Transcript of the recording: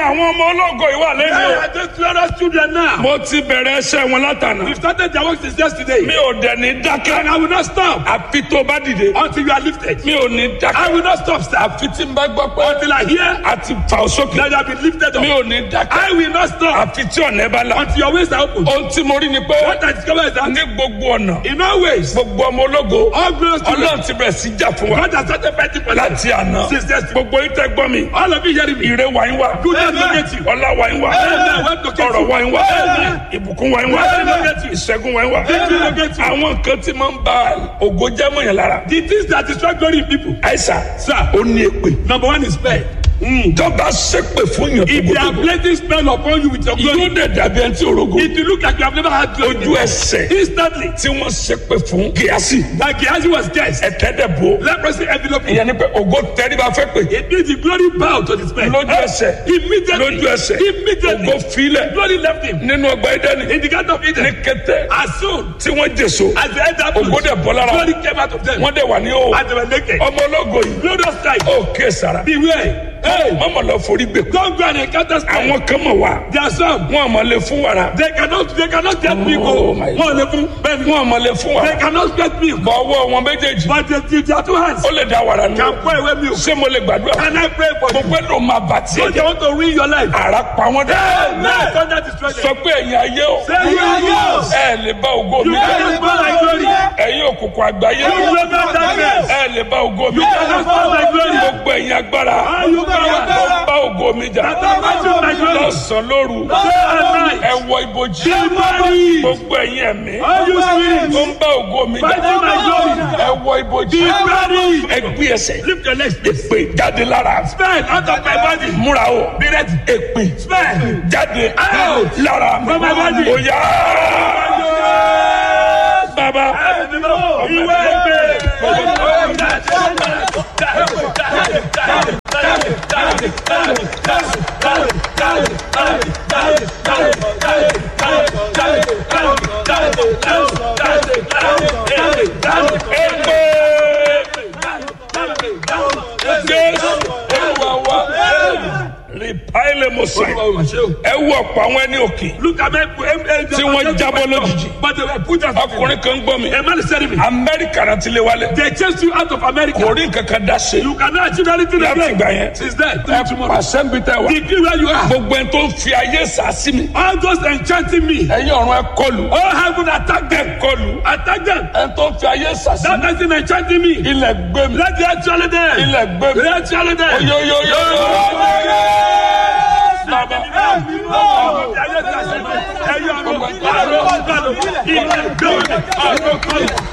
àwọn ọmọ ológo ìwà lẹ́nu Where o. are those glorious children now? mo ti bẹ̀rẹ̀ ẹsẹ̀ wọn látànà. We've started their work since yesterday. mi ò dẹ̀ ní And dákẹ́. I will not stop àfi tó bá dìde. until you are lifted. mi ò ní I dákẹ́. will not stop, sir, àfi tí n bá gbọ́ pé until I hear a ti fà ó sókè. that you have been lifted mi up. ò ní dákẹ́. I will not stop àfi tí ọ̀nà ẹ bá la. until your ways are open. ohun tí mo rí ni pé What I discover is that ní gbogbo ọ̀nà in all ways, gbogbo ọmọ ológo all glorious children, ọlọ́run ti bẹ̀rẹ̀ sí jà fún wa God has started fighting for them. láti àná. Since yesterday. gbogbo yín tẹ́ gbọ́ mi. All of you hearing me? ire wa yín wá. Goodness locate you. ọlá wa yín wá. Amen. Wealth locate ọrọ̀ you. wa yín wá. Amen. ìbùkún wa yín wá. Wealth locate you. ìṣẹ́gun wa yín wá. Victory locate you. àwọn nǹkan tí máa ń ba ògo jẹ́ mọ́ yẹn lára. The things that destroy glory in people. àìsàn Sir, ó ní èpè. number one is spell. tọ́ba ṣépè fún yẹn If they are gbogbo. placing spell upon you with your yóò glory, dẹ̀ dàbí ẹni tí orogo. it will look like you have never had glory. ojú ẹsẹ̀ Instantly, tí wọ́n ṣépè fún gíásì. like Gehazi was guessed. ẹ̀tẹ́ dẹ̀ bò. Leprosy envelope. him. ìyẹn ni pé ògo tẹ́ríba fẹ́ pè. It means the glory bowed to the spell. lójú ẹsẹ̀ Immediately. lójú ẹsẹ̀ Immediately. ògo filẹ̀ Glory left him. nínú ọgbà ẹdẹ́ni In the garden of ní Eden. kété As soon tí wọ́n jèso as the head happened, ògo dẹ̀ bọ́ lára glory came out of them. wọ́n dẹ̀ wà ní o And they were naked. ọmọ ológo yìí Glorious sight. ó ké sara Beware. Hey, mọ́mọ́ lọ forí gbè don't go and encounter spell. àwọn kan mọ̀ wá There are some. wọn àmọ́ lè fún wàrà They cannot, they cannot get me Oh, go. my One of them, wọn àmọ́ lè fún they wàrà cannot get me. bọ̀ ọwọ́ wọn méjèèjì But they, they are two hands. ó lè da wàrà nù Can pour away milk. ṣé mo lè gbàdúrà Can I pray for mo you? pẹ́ ló máa bà tiẹ̀ So they jẹ́ want to ruin your life. ara pa wọn dẹ́ Amen. Thunder destroy them. sọ pé ẹ̀yin ayé o Say you are yours. ẹ lè bá ògo You mi cannot jẹ́ spoil my glory. ẹ̀yin òkùnkùn àgbáyé You will not darkness. ẹ lè bá ògo mi You cannot spoil my glory. gbogbo ẹ̀yin agbára All you power. tó bá ògo mi jà That are fighting my glory. lọ́sàn-án lóru Day and night. ẹ wọ ibojì Be buried. gbogbo ẹ̀yin ẹ̀mí All you tó spirits. ń bá ògo mi jà Fighting my glory. ẹ wọ ibojì Be buried. ẹ gbé ẹsẹ̀ Lift your legs. èpè jáde lára Spell out of my body. múra o Be ready. èpè Spell. jáde Out. lára From my body. òyà bàbá Ìwé ìgbé. èpè jésù olúwa wa rìpáìlì mọ̀sán ẹ wọ ọ̀pọ̀ àwọn ẹni òkè Look at me. Tí wọ́n jábọ́ lójijì. But they were put out. ọkùnrin kan gbọ́ mi A man is telling me. amẹ́ríkà náà ti lé wálé They chased you out of America. kò rí nǹkan kan dá ṣe You cannot achieve anything láti again. ìgbà yẹn Since then, ẹ till tomorrow. pàṣẹ ń bi tẹ wá Degree where you are. gbogbo ẹni tó ń fi ayé sá sí mi All those enchanting me. ẹ̀yin ọ̀run ẹ kọlù All heaven attack them. ẹ kọlù Attack them. ẹni tó ń fi ayé sá sí That mi person enchanting me. ilẹ̀ gbé mi Let the actually them. ilẹ̀ gbé mi Let actually them. oyoyoyo bàbá Ẹyọ ọ̀rọ̀ ọ̀rọ̀ ọ̀rọ̀ ilẹ̀ gbẹ̀rẹ̀ ọ̀rọ̀ kọlù.